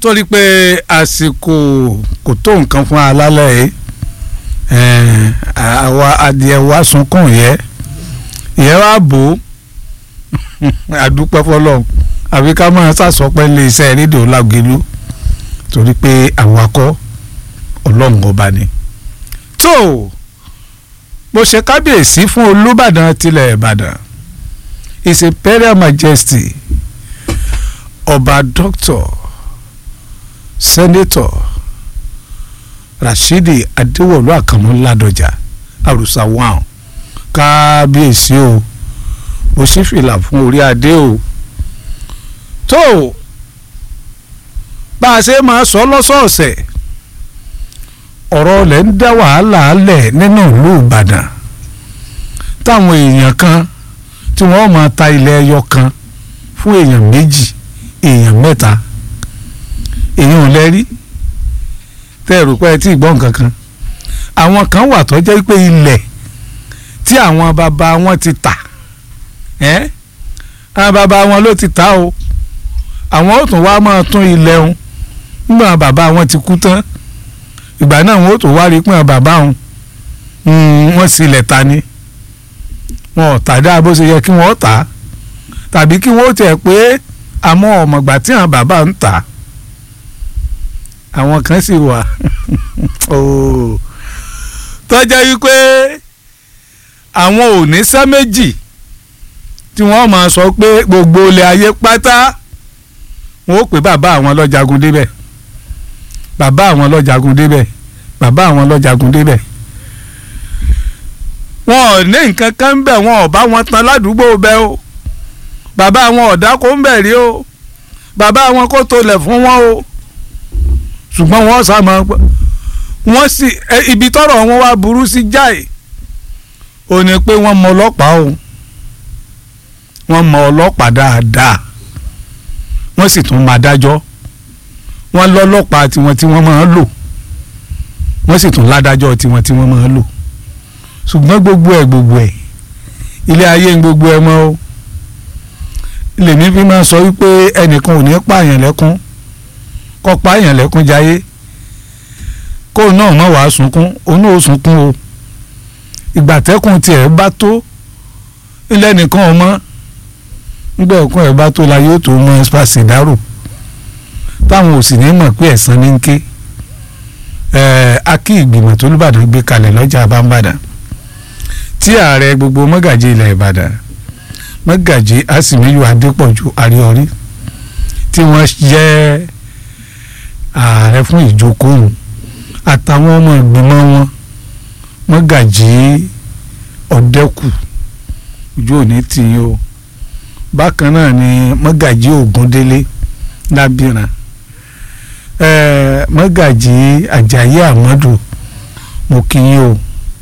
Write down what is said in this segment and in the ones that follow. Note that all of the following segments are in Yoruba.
torí pé àsìkò kò tó nǹkan fún alálẹ̀ yìí àwa adìẹ wa sunkún yẹ ìyẹ wa bò ó àdúpẹ́ fọlọ́run àbí ká máa sàsọpẹ́ lé iṣẹ́ rédíò lágẹ̀lú torí pé àwọn akọ́ ọlọ́run ọba ni. tó mo ṣe kábíyèsí fún olùbàdàn tilẹ̀ ìbàdàn his imperial majesty ọba dr senator rashidi adéwọlú àkànmú ládọjà àrùsà wàn kábíyèsí o mo sì fìlà fún orí adé o tó bá a ṣe máa sọ lọ́sọ̀ọ̀sẹ̀ ọ̀rọ̀ lẹ̀ ń dá wàhálà lẹ̀ nínú ìlú ìbàdàn táwọn èèyàn kan tí wọ́n máa ta ilẹ̀ ẹyọ kan fún èèyàn méjì èèyàn mẹ́ta èèyàn ò lẹ́rí tẹ́ ẹ̀rù pé ẹ tí ì gbọ́ nǹkan kan àwọn kan wà tó jẹ́ pé ilẹ̀ tí àwọn bàbá wọn ti tà ẹ́ àwọn bàbá wọn ló ti tà o àwọn ò tún wá máa tún ilẹ̀ ọ̀hún nígbà bàbá wọn ti kú tán ìgbà náà wọn ò tún wá rí pé bàbá wọn wọn sílẹ̀ ta ni wọn ò tà dáa bó ṣe yẹ kí wọ́n tà á tàbí kí wọ́n tẹ̀ pé àmọ́ ọ̀mọ̀gbà tí àwọn bàbá ń tà àwọn kan sì wà tọ́jà yìí pé àwọn ò ní sẹ́ méjì tí wọ́n máa sọ pé gbogbo ilé ayé pátá wọn ó pè bàbá àwọn lọ́jàgùn débẹ̀ bàbá àwọn lọ́jàgùn débẹ̀ bàbá àwọn lọ́jàgùn débẹ̀ wọn ò ní nǹkan kan ń bẹ̀ wọn ò bá wọn tan ládùúgbò bẹ́ o bàbá àwọn ọ̀dà kò ń bẹ̀ rí o bàbá àwọn kò tolẹ̀ fún wọn o ṣùgbọ́n wọ́n sá máa wọ́n sì ibi tọ́rọ̀ wọn wá burú sí jáì ò ní pé wọ́n mọ ọlọ́pàá o wọ́n mọ ọlọ́pàá dáadáa wọ́n sì tún máa dájọ́ wọ́n lọ́lọ́pàá tiwọn tí wọ́n máa ń lò wọ́n sì tún ládájọ́ tiwọn tí wọ́n máa ń lò ṣùgbọ́n gbogbo ẹ̀ gbogbo ẹ̀ ilé ayé ń gbogbo ẹ̀ mọ́ o lèmi fi máa sọ wípé ẹnìkan ò ní pààyàn lẹ́kún kọ́ pààyàn lẹ́kún jayé kó náà má wàá sunkún òun náà ó sunkún o ìgbà tẹ́kùn tiẹ̀ bá tó ilé nìkan ọmọ nígbà ẹ̀kún ẹ̀ bá tó la yóò tó mọ ẹ́sípàsì dárò táwọn ò sì ní mọ̀ pé ẹ̀san ní ń ké akí ìgbìmọ̀ tó lùbàdàn gbé kalẹ̀ lọ́jà àbámbàdàn tí ààrẹ gbogbo mọ́gàjì ilẹ̀ ìbàdàn mọ́gàjì àsìmíyù adépọ̀jù àríọrí tí wọ́n jẹ́ ààrẹ fún ìjókòó àtàwọn ọmọ ìgbìmọ̀ wọn mọ́gàjì ọ̀dẹ́kù ojú òní tì í o bákan náà ni mọ́gàjì ògúndélé lábìrán mọ́gàjì àjàyí àmọ́dù mo kí yín o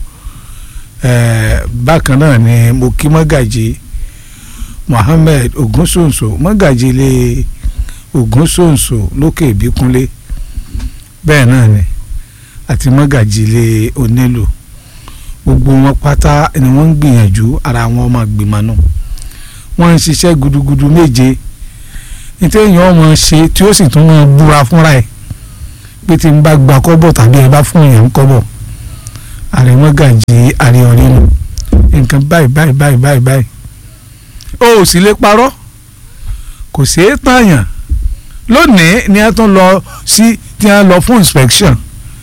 bákan náà ni mo kí mọ́gàjì Mohammed ogunsonso mọ́gàjì ilé ogunsonso lókè ìbíkúnlé bẹ́ẹ̀ náà ni àti mọ́gàjì ilé onílù gbogbo wọn pátá ni wọ́n ń gbìyànjú ara wọn ọmọ gbìmọ̀ náà wọ́n ń ṣiṣẹ́ gudugudu méje nítorí èèyàn ọmọ ṣe tí ó sì tún máa búra fúnra ẹ̀ pé tí n bá gba kọ́bọ̀ tàbí ẹ bá fún èèyàn kọ́bọ̀ àrèmọ́gàjì àríọ̀rí nu nǹkan báyìí báyìí báyìí báyìí báyìí o ò sì lè parọ́ kò ṣeé tààyàn lónìí ni a tún lọ sí tí a lọ fún inspection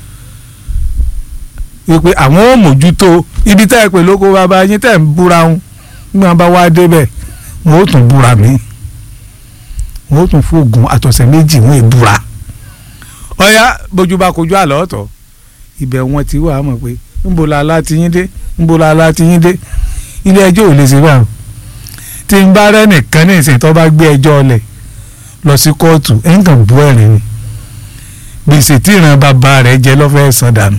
wípé àwọn ò mójútó ibi tẹ́ ẹ pè lóko bàbá yín tẹ́ ń búra ń gbọ́n bá wá débẹ̀ wọ́n ó tún búra míì wọ́n tún fóògùn àtọ̀sẹ̀ méjì wọ́n è búra ọ̀yá bójú bá kojú àlọ́ ọ̀tọ̀ ibẹ̀ wọn ti wà á mọ̀ pé ńbo la la ti yín dé ńbo la la ti yín dé ilé ẹjọ́ ò lè ṣe báwọn tí n bá rẹ́ nìkan ní ìsìn tó bá gbé ẹjọ́ ọlẹ̀ lọ sí kóòtù ẹ̀ ń kàn bú ẹ̀rín ni gbèsè tí ìran bàbá rẹ̀ jẹ lọ́fẹ̀ẹ́ san dànù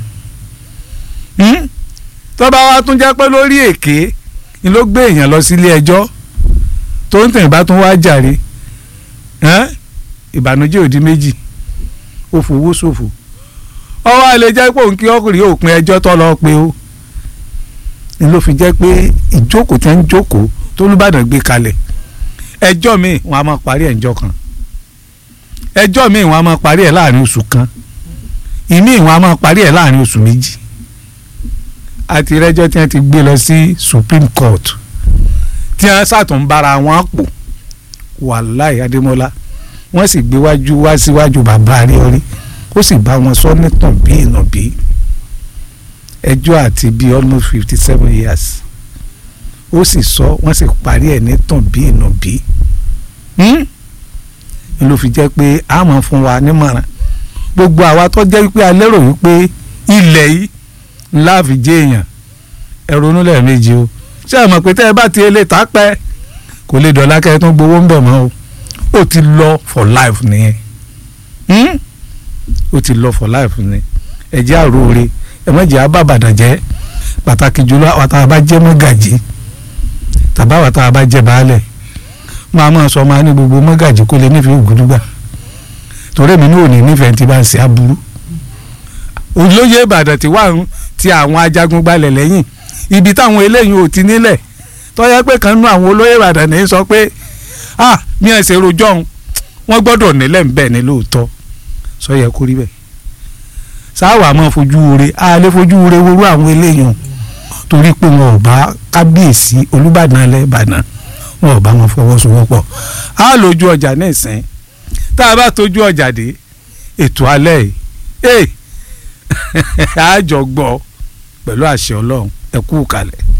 tó bá wá tún jẹ́ pé lórí èké ni ló gbé èèyàn lọ sílé ẹjọ́ tó ń tẹ̀ bá tún wá jàre ìbànújẹ́ òdi méjì ó fowó ṣòfò ọwọ́ àlè jẹ́ pé òun kí ọkùnrin òpin ẹjọ́ tó lọ pé ó ni ló fi jẹ́ pé ìjókòó tẹ́ ń jókòó tó lùbàdàn gbé kalẹ̀ ẹjọ́ mi wọn a máa parí ẹ̀jọ́ kan ẹjọ́ míì wọ́n á máa parí ẹ̀ láàrin oṣù kan ìmíì wọ́n á máa parí ẹ̀ láàrin oṣù méjì àti rẹ́jọ́ tí wọ́n ti gbé lọ sí Supreme Court tí wọ́n sàtún bára wọn pò wàláì Adémọ́lá wọ́n sì gbé wájú wá síwájú bàbá rí orí ó sì bá wọn sọ nítàn bí ìnàbí ẹjọ́ àti bíi almost fifty seven years ó sì sọ wọ́n sì parí ẹ̀ nítàn bí ìnàbí ni ló fi jẹ́ pé a máa fún wa nímọ̀ràn gbogbo àwa tó jẹ́ wípé a lérò wípé ilẹ̀ yìí ńlá fi jẹ́ èèyàn ẹ ronú lẹ́ẹ̀mejì o ṣé ẹ mọ̀ pé tẹ́ ẹ bá ti lè ta pẹ́ kò lè dọ̀lá kẹ́ ẹ tún gbowó ń bẹ̀ mọ́ o ó ti lọ for life nìyẹn ó ti lọ for life ni ẹ jẹ́ àròore ẹ má jẹ́ àbàbàdàn jẹ́ pàtàkì jùlọ àwọn tá a bá jẹ́ mọ́gàjì tàbá àwọn tá a bá jẹ́ baálẹ̀ máa máa sọ máa ní gbogbo mọ́gàjì kó lè nífẹ̀ẹ́ ògùdùgbà torí mi ní òní nífẹ̀ẹ́ ti bá ń ṣe aburú olóyè ìbàdàn ti wà ti àwọn ajagun gbalẹ̀ lẹ́yìn ibi táwọn eléyìí ò ti nílẹ̀ tọ́yẹ pé kan nú àwọn olóyè ìbàdàn ní sọ pé ah mi ẹ̀ ṣe rojọ́ òun wọ́n gbọ́dọ̀ nílẹ̀ ń bẹ̀ ní lóòótọ́ sọ yẹ kó rí bẹ́ẹ̀ sáwà máa fojú ure a lè fojú ure worú àwọn eléyìí torí pé wọn ò bá kábíyèsí olúbàdàn alẹ́ ìbàdàn wọn ò bá wọn fọwọ́sowọ́pọ̀ á lójú ọjà ní ìsìn tá a bá tójú ọjà dé ètò alẹ́ yìí ee àjọ gbọ́ pẹ̀lú àṣẹ ọlọ́run ẹ kú kalẹ̀.